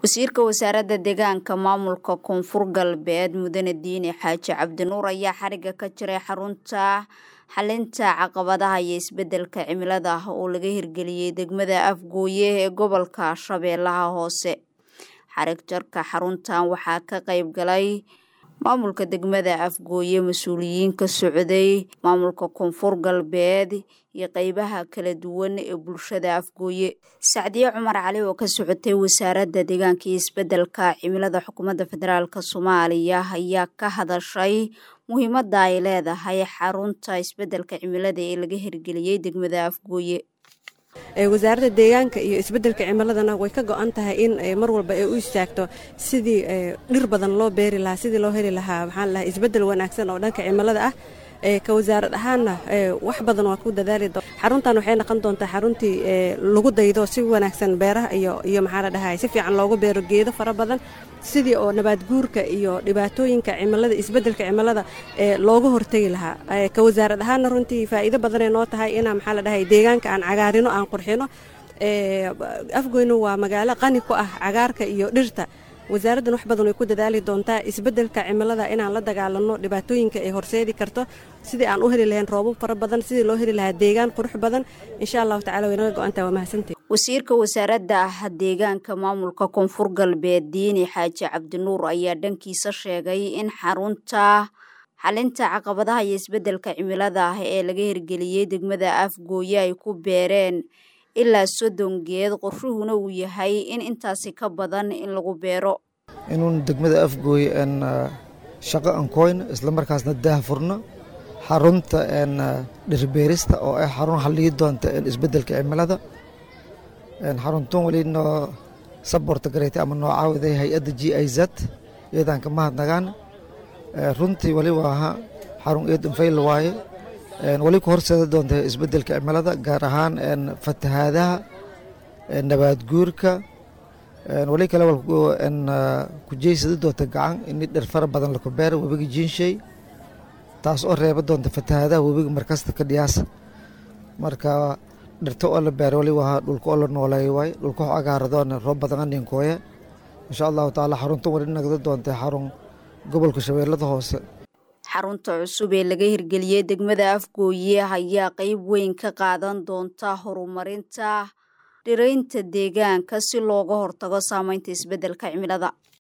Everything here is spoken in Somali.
wasiirka wasaaradda deegaanka maamulka koonfur galbeed mudane diine xaaji cabdinuur ayaa xariga ka jiray xarunta xalinta caqabadaha iyo isbedelka cimilada oo laga hirgeliyey degmada afgooye ee gobolka shabeellaha hoose xarig jarka xaruntan waxaa ka qayb galay maamulka degmada afgooye mas-uuliyiin ka socday maamulka koonfur galbeed iyo qeybaha kala duwan ee bulshada afgooye sacdiye cumar cali oo ka socotay wasaaradda deegaanka iyo isbedelka cimilada xukuumadda federaalk soomaaliya ayaa ka hadashay muhiimadda ay leedahay xarunta isbedelka cimilada ee laga hirgeliyey degmada afgooye wasaaradda deegaanka iyo isbedelka cimiladana way ka go-an tahay in mar walba ay u istaagto sidii dhir badan loo beeri lahaa sidii loo heli lahaa maxaan lahaa isbedel wanaagsan oo dhanka cimilada ah ka wasaarad ahaanna wax badan waa ku dadaali doon xaruntan waxay noqon doontaa xaruntii lagu daydo si wanaagsan beeraha iyo iyo maxaa la dhahay si fiican loogu beero geedo fara badan sidii oo nabaad guurka iyo dhibaatooyinka cimilada isbedelka cimilada looga hortegi lahaa ka wasaarad ahaanna runtii faa'iido badanay noo tahay inaa maxaa la dhahay deegaanka aan cagaarino aan qurxino afgoyno waa magaalo qani ku ah cagaarka iyo dhirta wasaaraddan wax badan way ku dadaali doontaa isbedelka cimilada inaan la dagaalano dhibaatooyinka ay horseedi karto sidii aan u heli lahayn roobab fara badan sidii loo heli lahaa deegaan qurux badan insha allahu tacala way naga go-antaha waa mahadsantahi wasiirka wasaaradda deegaanka maamulka koonfur galbeed diini xaaji cabdinuur ayaa dhankiisa sheegay in xarunta xalinta caqabadaha iyo isbedelka cimilada ee laga hirgeliyey degmada afgooye ay ku beereen ilaa soddon geed qorshuhuna uu yahay in intaasi ka badan in lagu beero inuun degmada afgooye n shaqo aan koyno islamarkaasna daah furno xarunta n dhirbeerista oo ah xarun halligi doonta isbedelka cimilada xaruntan weli noo saborta gareetay ama noo caawiday hay-adda g i z iyadaan ka mahadnagaan runtii wali waaha xarun eedan fayl waaye wali ku horseeda doonta isbedelka cimilada gaar ahaan fatahaadaha nabaad guurka wali kale ku jeysada doonta gacan in dhir fara badan laku beera webiga jiinshey taas oo reeba doonta fatahaadaha webiga markasta ka dhiyaasa marka dhirta oo la beera wali waa dhulka oo la nooleeyo waay dhulka wax agaaradoona roob badan aninkooya insha allahu tacaala xaruntan wali nagda doonta xarun gobolka shabeellada hoose xarunta cusub ee laga hirgeliyey degmada afgooye ayaa qeyb weyn ka qaadan doonta horumarinta dhiraynta deegaanka si looga hortago saameynta isbedelka cimilada